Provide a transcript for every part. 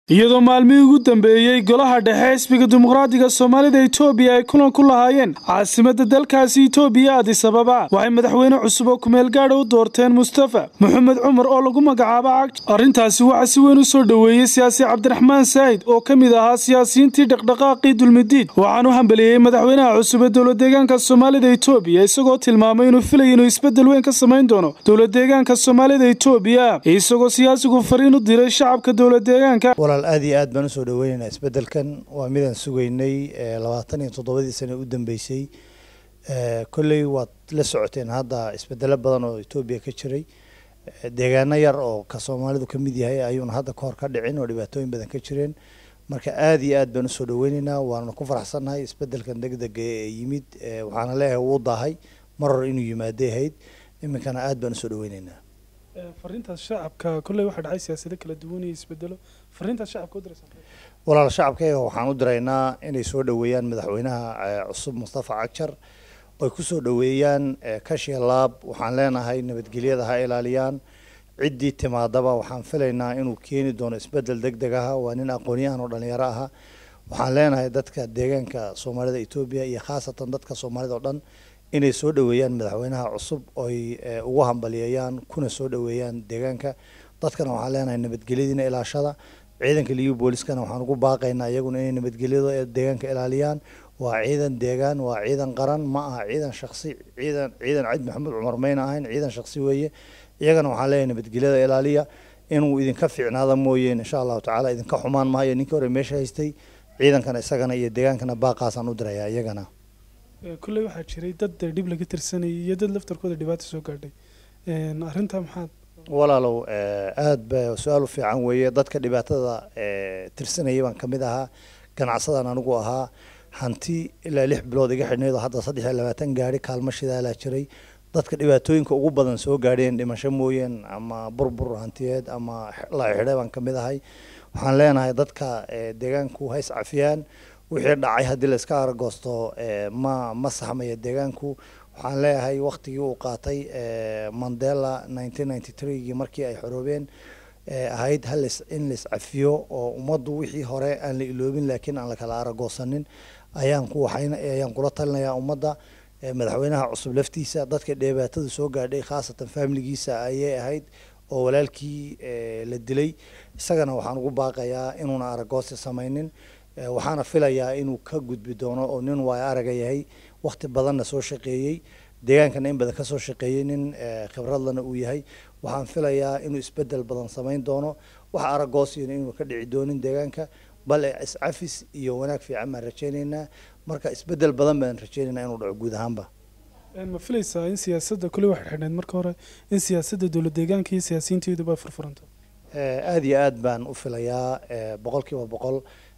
iyadoo maalmihii ugu dambeeyey golaha dhexe xisbiga dimuqraadiga soomaalida etoobiya ay kulan ku lahaayeen caasimadda dalkaasi etoobiya adis ababa waxay madaxweyne cusub oo kumeel gaadha u doorteen mustafa maxamed cumar oo lagu magacaabo cagj arrintaasi waxaa si weyn u soo dhoweeyey siyaasi cabdiraxmaan saahid oo ka mid ahaa siyaasiyiintii dhaqdhaqaaqii dulmidiid waxaan u hambeliyey madaxweynaha cusub ee dowladeegaanka soomaalida etoobiya isagoo tilmaamay inuu filaya inuu isbeddel weyn ka samayn doono dowladeegaanka soomaalida etoobiya isagoo siyaasigu fariin u diray shacabka dowladeegaanka walaal aad iyo aad baan usoo dhaweynaynaa isbeddelkan waa midaan sugaynay labaatan iyo toddobadii sane u dambeysay kolley waad la socoteen hadda isbedelo badan oo etoobiya ka jiray deegaano yar oo ka soomaalidu ka mid yahay ayuuna hadda kahor ka dhicin oo dhibaatooyin badan ka jireen marka aad iyo aad baan usoo dhaweynaynaa waana ku faraxsannahay isbeddelkan degdega ee yimid waxaana leeyahay wuu daahay mar hore inuu yimaaday ahayd iminkana aad baan usoo dhaweynaynaa fariintaas shacabka kolley waxaa dhacay siyaasado kala duwan iyo isbedelo fariintaas shacabka u diraysa walaal shacabkayga waxaan u diraynaa inay soo dhoweeyaan madaxweynaha cusub mustafa cagjar oy ku soo dhoweeyaan kashiya laab waxaan leenahay nabadgelyada ha ilaaliyaan ciddii timaadaba waxaan filaynaa inuu keeni doono isbeddel deg deg aha waa nin aqoonyahan oo dhalinyaro aha waxaan leenahay dadka deegaanka soomaalida etoobiya iyo khaasatan dadka soomaalida oo dhan inay soo dhoweeyaan madaxweynaha cusub oy ugu hambaliyeeyaan kuna soo dhoweeyaan deegaanka dadkana waxaan leenahay nabadgelyadiina ilaashada ciidanka liyu booliskana waxaan ugu baaqaynaa iyaguna inay nabadgelyada deegaanka ilaaliyaan waa ciidan deegaan waa ciidan qaran ma aha ciidan shaksi ciidan ciidan cid maxamed cumar mayna ahayn ciidan shaksi weeye iyagana waxaan leeyahay nabadgelyada ilaaliya inuu idinka fiicnaada mooyeen insha allahu tacaala idinka xumaan maayo ninkii hore meesha haystay ciidankana isagana iyo deegaankana baaqaasaan u dirayaa iyagana kolley waxaa jiray dad dhib laga tirsanayay iyo dad laftarkooda dhibaato soo gaadhay arrintaa maxaad walaalow aad ba su-aal u fiican weeye dadka dhibaatada tirsanayay baan kamid ahaa ganacsadan anigu ahaa hanti ilaa lix bilood iga xidhnayd oo hadda saddex iyo labaatan gaari kaalmo shidaalaa jiray dadka dhibaatooyinka ugu badan soo gaadheen dhimasho mooyeen ama burbur hantiyeed ama la xidhay baan kamid ahay waxaan leenahay dadka deegaanku hays cafiyaan wixii dhacay haddii la iska aragoosto ma ma saxmaya deegaanku waxaan leeyahay waktigii uu qaatay mandela nineteen ninety threegii markii ay xoroobeen ahayd halis in la iscafiyo oo ummaddu wixii hore aan la iloobin laakiin aan la kala aragoosanin ayaan ku waxayn ayaan kula talinayaa ummadda madaxweynaha cusub laftiisa dadka dhibaatada soo gaadhay khaasatan faamiligiisa ayay ahayd oo walaalkii la dilay isagana waxaan ugu baaqayaa inuuna aragoosi samaynin waxaana filayaa inuu ka gudbi doono oo nin waayo araga yahay wakti badanna soo shaqeeyey deegaankana in badan kasoo shaqeeyey nin khibradlana uu yahay waxaan filayaa inuu isbedel badan samayn doono wax aragoosina inuu ka dhici doonin deegaanka bal iscafis iyo wanaag fiican baan rajeyneynaa marka isbedel badan baan rajeyneynaa inuu dhaco guud ahaanba ma filaysaa in siyaasadda kolley waxay xidhneyd marka hore in siyaasadda dowlad deegaanka iyo siyaasiyiinteeduba furfuranto aada iyo aad baan u filayaa boqol kiiba boqol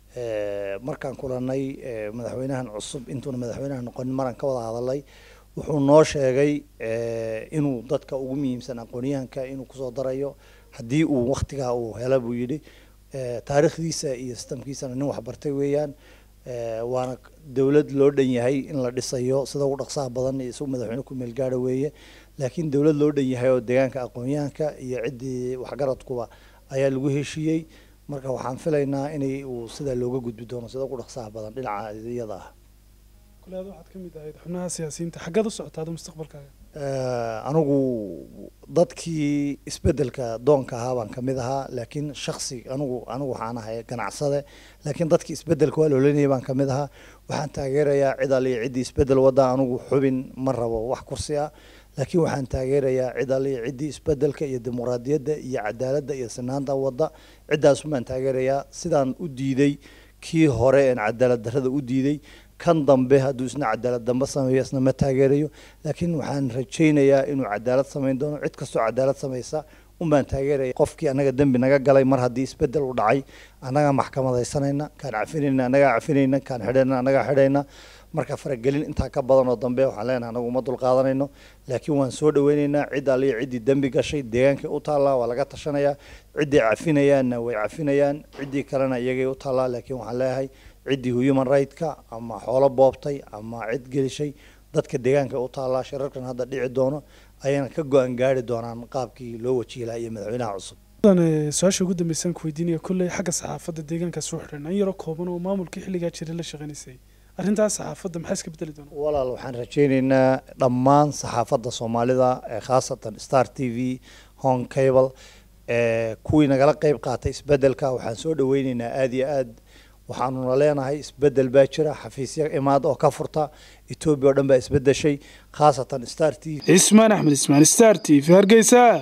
markaan kulanay madaxweynahan cusub intuuna madaxweynaha noqonin maraan ka wada hadalay wuxuu noo sheegay inuu dadka ugu muhiimsan aqoonyahanka inuu kusoo darayo haddii uu waktigaa uu hela buu yidhi taariikhdiisa iyo sistamkiisana nin waxbartay weeyaan waana dowlad loo dhan yahay in la dhisayo sida ugu dhaqsaha badan iyo isagu madaxweyne ku meel gaara weeye laakiin dowlad loo dhan yahay oo deegaanka aqoonyahanka iyo ciddii waxgaradkuba ayaa lagu heshiiyey marka waxaan filaynaa inay uu sidaa looga gudbi doono sida ugu dhaqsaha badan dhinaca iyada ah kule ad waxaad ka mid ahayd xubnaha siyaasiyiinta xaggaad u socotaada mustaqbalkaaga anigu dadkii isbedelka doonka ahaa baan kamid ahaa laakiin shaksi anigu anigu waxaan ahay ganacsade laakiin dadkii isbedelka waa loolanayay baan kamid ahaa waxaan taageerayaa cid aliyo ciddii isbedel wadda anigu xubin ma rabo wax kursi ah laakiin waxaan taageerayaa cid aliyo ciddii isbedelka iyo dimuqraadiyadda iyo cadaaladda iyo sinaanta wadda ciddaas baan taageerayaa sidaan u diiday kii hore een cadaalad darrada u diiday kan dambe hadduu isna cadaalad dambe sameeyo isna ma taageerayo laakiin waxaan rajaynayaa inuu cadaalad samayn doono cid kastoo cadaalad samaysa unbaan taageeraya qofkii annaga dembi naga galay mar haddii isbedel u dhacay annagaa maxkamadaysanayna kaan cafinayna annagaa cafinayna kaan xidhayna annagaa xidhayna marka faragelin intaa ka badan oo dambe waxaan leenahay anagu uma dulqaadanayno laakiin waan soo dhaweynaynaa cid aliyo ciddii dembi gashay deegaankay u taallaa waa laga tashanayaa ciddii cafinayaanna way cafinayaan ciddii kalena iyagay u taallaa laakiin waxaan leeyahay ciddii human right-ka ama xoolo boobtay ama cid gelishay dadka deegaanka u taallaa shirarkan hadda dhici doono ayayna ka go-an gaari doonaan qaabkii loo wajihi lahaa iyo madaxweynaha cusub su-aasha ugu dambeysaan ku weydiinaya kolley xagga saxaafadda deegaankaas u xidhan in yaro kooban oo maamulkii xilligaa jiray la shaqaynaysay arrintaas saxaafadda maxaa iska bedeli doona walaal waxaan rajaynaynaa dhammaan saxaafadda soomaalida khaasatan star t v hong cable kuwii nagala qeyb qaatay isbedelka waxaan soo dhaweyneynaa aada iyo aad waxaanuna leenahay isbedel baa jira xafiisya imaad oo ka furta etoobiya oo dhan baa isbedeshay khaasatan star t v cismaan axmed ismaan star t v hargeysa